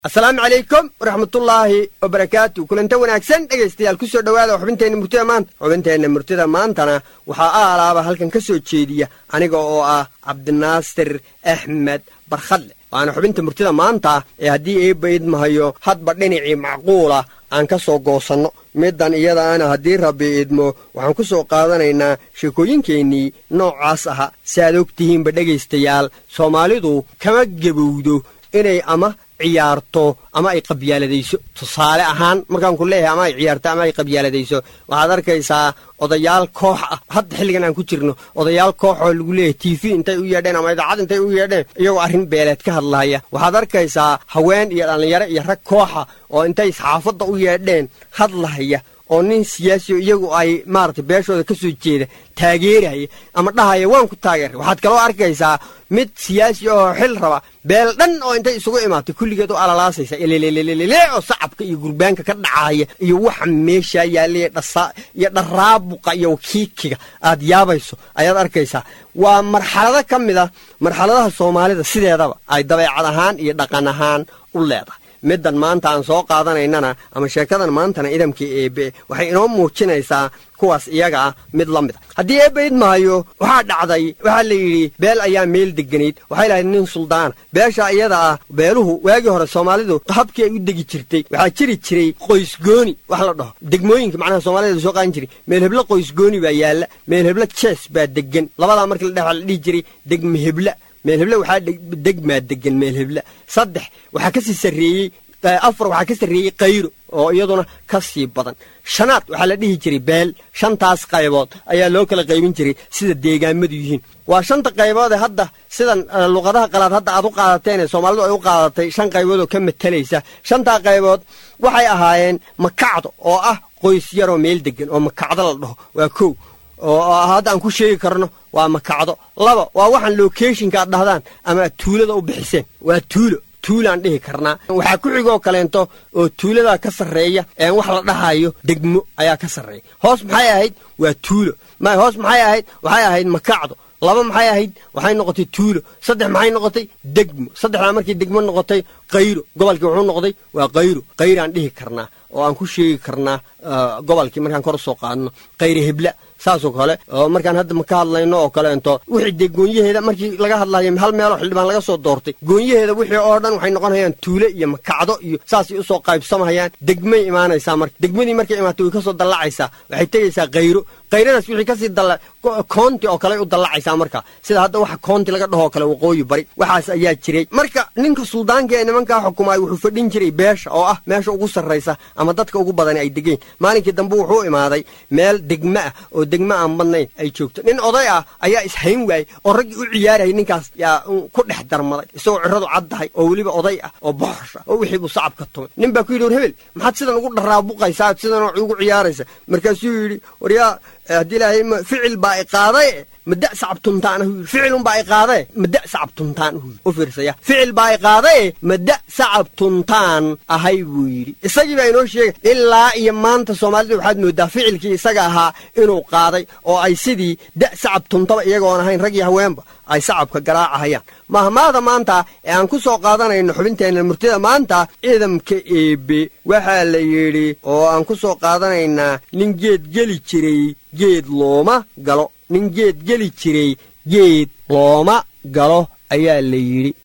asalaamu calaykum waraxmatullaahi wabarakaatu kulanta wanaagsan dhegaystayaal ku soo dhowaada xubinteenna murtida maanta xubinteenna murtida maantana waxaa aalaaba halkan ka soo jeediya aniga oo ah cabdinaasir axmed barkhadle waana xubinta murtida maanta ee haddii eebba idmahayo hadba dhinacii macquula aan ka soo goosanno middan iyadaana haddii rabbi idmo waxaan ku soo qaadanaynaa sheekooyinkeennii noocaas aha si aad og tihiinba dhegaystayaal soomaalidu kama gebowdo inay ama ciyaarto ama ay qabyaaladayso tusaale ahaan markaan ku leeyahay ama ay ciyaarto ama ay qabyaaladayso waxaad arkaysaa odayaal koox ah hadda xilligan aan ku jirno odayaal koox oo lagu leeyahay t v intay u yeedheen ama idaacad intay u yeedheen iyagoo arrin beeleed ka hadlahaya waxaad arkaysaa haween iyo dhallinyaro iyo rag kooxa oo intay saxaafadda u yeedheen hadlahaya oo nin siyaasi o iyagu ay maaragtay beeshooda ka soo jeeda taageeraya ama dhahaya waan ku taageeray waxaad kaloo arkaysaa mid siyaasi oo xil raba beel dhan oo intay isugu imaatay kulligeed u alalaasaysa ilelelelele oo sacabka iyo gurbaanka ka dhacaya iyo waxa meeshaa yaallay dhasa iyo dharaabuqa iyo wakiikiga aad yaabayso ayaad arkaysaa waa marxalado ka mid a marxaladaha soomaalida sideedaba ay dabeecad ahaan iyo dhaqan ahaan u leedahay middan maanta aan soo qaadanaynana ama sheekadan maantana idamka eebe waxay inoo muujinaysaa kuwaas iyaga ah mid la mid a haddii eebbe idmahayo waxaa dhacday waxaa la yidhi beel ayaa meel deganayd waxay lahayd nin suldaana beesha iyada ah beeluhu waagii hore soomaalidu habkii ay u degi jirtay waxaa jiri jiray qoysgooni wax la dhaho degmooyinka macnaha soomaalida la soo qaadan jiray meel heblo qoysgooni baa yaalla meel heblo jees baa degan labadaa markii la dhex la dhihi jiray degma hebla meel heble waxaa degmaa degan meel hebla saddex waxaa ka sii sarreeyey afar waxaa ka sarreeyey kayro oo iyaduna ka sii badan shanaad waxaa la dhihi jiray beel shantaas qaybood ayaa loo kala qaybin jiray sida deegaamadu yihiin waa shanta qaybood ee hadda sidan luqadaha qalaad hadda aad u qaadateen ee soomaalidu ay u qaadatay shan qaybood oo ka matalaysa shantaa qaybood waxay ahaayeen makacdo oo ah qoys yaroo meel degan oo makacdo la dhaho waa kow oo hadda aan ku sheegi karno waa makacdo laba waa waxaan locationka aad dhahdaan ama aad tuulada u bixiseen waa tuulo tuulaan dhihi karnaa waxaa ku xigoo kaleento oo tuuladaa ka sarreeya een wax la dhahayo degmo ayaa ka sarreeya hoos maxay ahayd waa tuulo may hoos maxay ahayd waxay ahayd makacdo laba maxay ahayd waxay noqotay tuulo saddex maxay noqotay degmo saddexdaa markii degmo noqotay kayro gobolkii wuxuu noqday waa kayro kayraan dhihi karnaa oo aan ku sheegi karnaa gobolkii markaan kor usoo qaadno kayre hebla saasoo kale oo markaan hadda ma ka hadlayno oo kaleento wixii dee goonyaheeda markii laga hadlayo hal meeloo xildhibaan laga soo doortay goonyaheeda wixii oo dhan waxay noqonayaan tuule iyo makacdo iyo saasay usoo qaybsamahayaan degmay imaanaysaa marka degmadii markay imaatay way ka soo dallacaysaa waxay tegaysaa kayro kayradaas wixii kasii dalla koonti oo kale u dallacaysaa marka sida hadda waxa koonti laga dhahoo kale waqooyi bari waxaas ayaa jiray marka ninka suldaanka ee nimankaa xukumaay wuxuu fadhin jiray beesha oo ah meesha ugu sarraysa ama dadka ugu badani ay degeen maalinkii dambe wuxuu imaaday meel degmo ah oo degmo aan badnayn ay joogto nin oday ah ayaa ishayn waayey oo raggii u ciyaarayay ninkaas yaa ku dhex darmaday isagoo ciradu caddahay oo weliba oday ah oo boxosh ah oo wixii buu sacabka tumay nin baa ku yidhi war hebel maxaad sidan ugu dharaabuqaysaa sidan ugu ciyaaraysa markaasuu yidhi waryaa haddii ilaahay ficil baa i qaaday mada sacabtuntaan hu ficilun baa i qaadae mada sacabtuntaan hu u fiirsaya ficil baa i qaadae mada sacabtuntaan ahay buu yidhi isagii baa inoo sheegay ilaa iyo maanta soomaalida waxaad moodaa ficilkii isaga ahaa inuu qaaday oo ay sidii da sacabtuntaba iyagoon ahayn rag iyo haweenba ay sacabka garaacahayaan mahmaada maanta ee aan ku soo qaadanayno xubinteenna murtida maanta ciidamka eebe waxaa la yidhi oo aan ku soo qaadanaynaa nin geed geli jiray geed looma galo nin geed geli jiray geed looma galo ayaa la yidhi